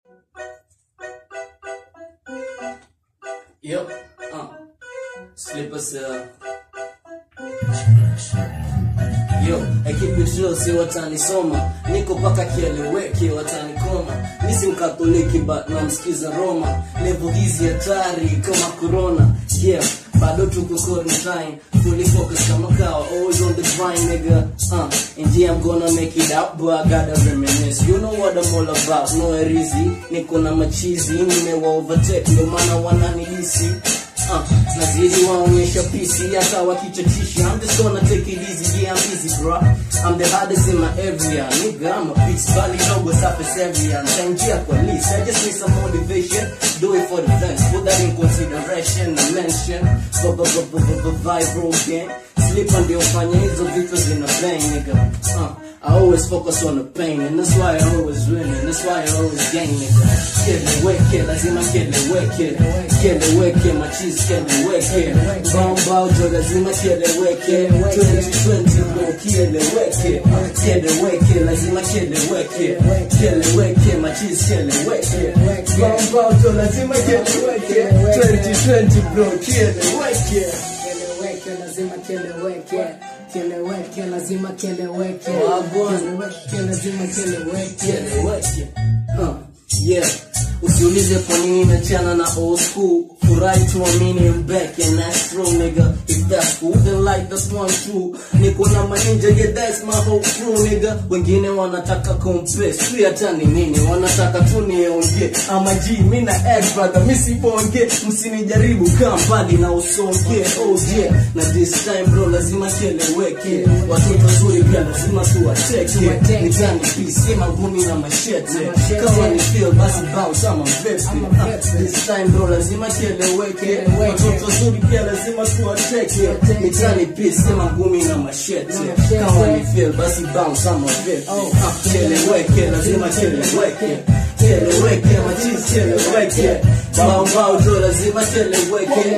Yep. Uh. Slippers, uh. Yo, ekipitio si watanisoma, niko paka kieleweke watanikoma. Mi si mkatoliki but namsikiza Roma, level hizi hatari kama corona. Yeah, bado tuko quarantine, fully focused kama kawa, always on the grind nigga. Uh, and yeah I'm gonna make it out, but I gotta reminisce. You know what I'm all about, no erizi, niko na machizi, nimewa overtake, ndio maana wananidisi. Uh, nazidi waonyesha pisi hata wakichachisha I'm just gonna take it easy, yeah I'm easy bro I'm the hardest in my area Nigga I'm a beast, bali dogo surface area Nitaingia kwa list, I just need some motivation Do it for the fans, put that in consideration I mention, go go go go go go viral gang Sleep ndio fanya hizo vitu zina bang nigga uh, I always focus on the pain and that's why I always win and that's why I always gain nigga Kieleweke, lazima kieleweke Kieleweke, machizi kieleweke Bombaujo lazima kieleweke 2020 bro kieleweke Kieleweke, lazima kieleweke Kieleweke, machizi kieleweke Bombaujo lazima kieleweke 2020 bro kieleweke Kieleweke lazima kieleweke, kieleweke lazima kieleweke, Wagwan. kieleweke lazima kieleweke. kieleweke huh. yeah usiulize kwa nini nachana na old school furahi tuamini I'm back and that's true nigga if that's cool then like that's one true niko na maninja yeah that's my whole crew nigga wengine wanataka compare sijui hata ni nini wanataka tu niongee ama g mi na ex brother mi sibonge msinijaribu kaa mbali na usonge oh yeah na this time bro lazima kieleweke watoto wazuri pia lazima tuwateke nitani pisi magumi na mashete kama ni feel basi bounce ama mvepi this time bro lazima kieleweke watoto wazuri pia lazima tuwateke nitani pisi magumi na mashete kama ni feel basi bounce ama mvepi kieleweke lazima kieleweke kieleweke machizi kieleweke bao jo lazima kieleweke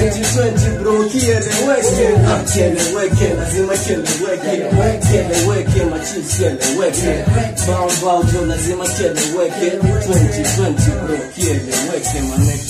2020 bro kieleweke Ah, kieleweke lazima kieleweke kieleweke machizi kieleweke bao jo lazima kieleweke 2020 bro kieleweke maneke